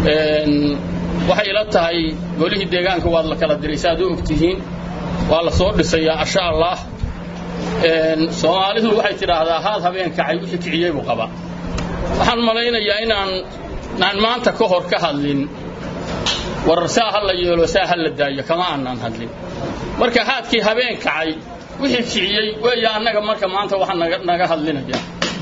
waxay ila tahay golihii deegaanka waad la kala diray si aad u ogtihiin waa la soo dhisayaa insha allah soomaalidu waxay tidhaahdaa haad habeen kacay wixii kiciyey buu qabaa waxaan malaynayaa inaan aan maanta ka hor ka hadlin warar saa ha la yeelo saa ha la daayo kama aanaan hadlin marka haadkii habeen kacay wixii kiciyey weeya annaga marka maanta waxaa naga naga hadlinaya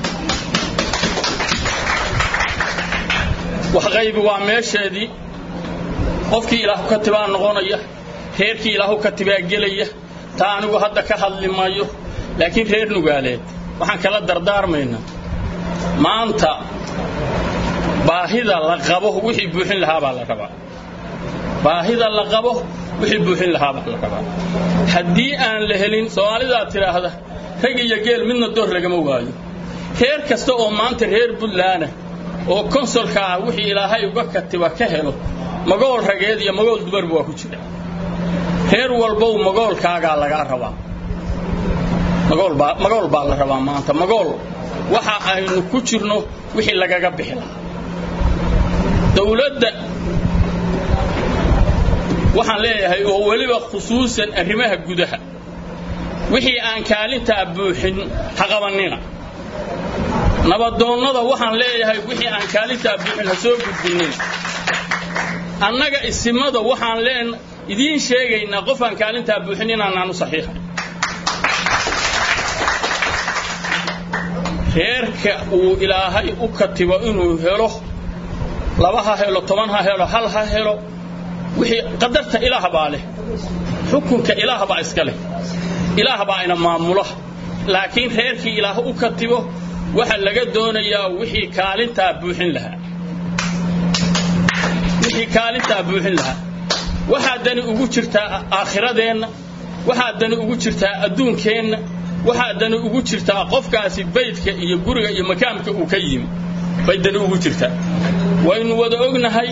wax qaybi waa meesheedii qofkii ilaahu ka tibaa noqonaya reerkii ilaahu ka tibaa gelaya taa anigu hadda ka hadli mayo laakiin reer nugaaleed waxaan kala dardaarmaynaa maanta baahida la qabo wixii buuxin lahaa baa la rabaa baahida la qabo wixii buuxin lahaa baa la rabaa haddii aan la helin soomaalidaa tidhaahda rag iyo geel midna door lagama waayo reer kasta oo maanta reer buntlaana oo konsolka ah wixii ilaahay uga katiba ka helo magool rageed iyo magool dumarba waa ku jira reer walbow magoolkaagaa lagaa rabaa magoolbaa magool baa la rabaa maanta magool waxa aynu ku jirno wixii lagaga bixi lahaa dawladda waxaan leeyahay oo weliba khusuusan arrimaha gudaha wixii aan kaalintaa buuxin ha qabannina nabadoonnada waxaan leeyahay wixii aan kaalintaa buuxin ha soo gudbinina annaga isimada waxaan leen idiin sheegaynaa qofaan kaalintaa buuxin inaanaan u saxiixay reerka uu ilaahay u katibo inuu helo laba ha helo toban ha helo hal ha helo wixii qadarta ilaah baa leh xukunka ilaah baa iska leh ilaah baa ina maamula laakiin reerkii ilaah u katibo waxa laga doonayaa wixii kaalintaa buuxin lahaa wixii kaalintaa buuxin lahaa waxaa dani ugu jirtaa aakhiradeenna waxaa dani ugu jirtaa adduunkeenna waxaa dani ugu jirtaa qofkaasi baydka iyo guriga iyo makaamka uu ka yimi bay dani ugu jirtaa waynu wada ognahay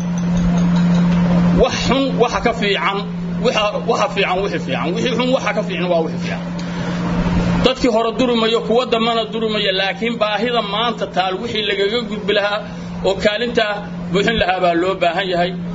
wax xun waxa ka fiican waxa fiican wixii fiican wixii xun waxa ka fiican waa wixii fiican dadkii hore durumayo kuwa dambana durumaya laakiin baahida maanta taal wixii lagaga gudbi lahaa oo kaalintaa buuxin lahaa baa loo baahan yahay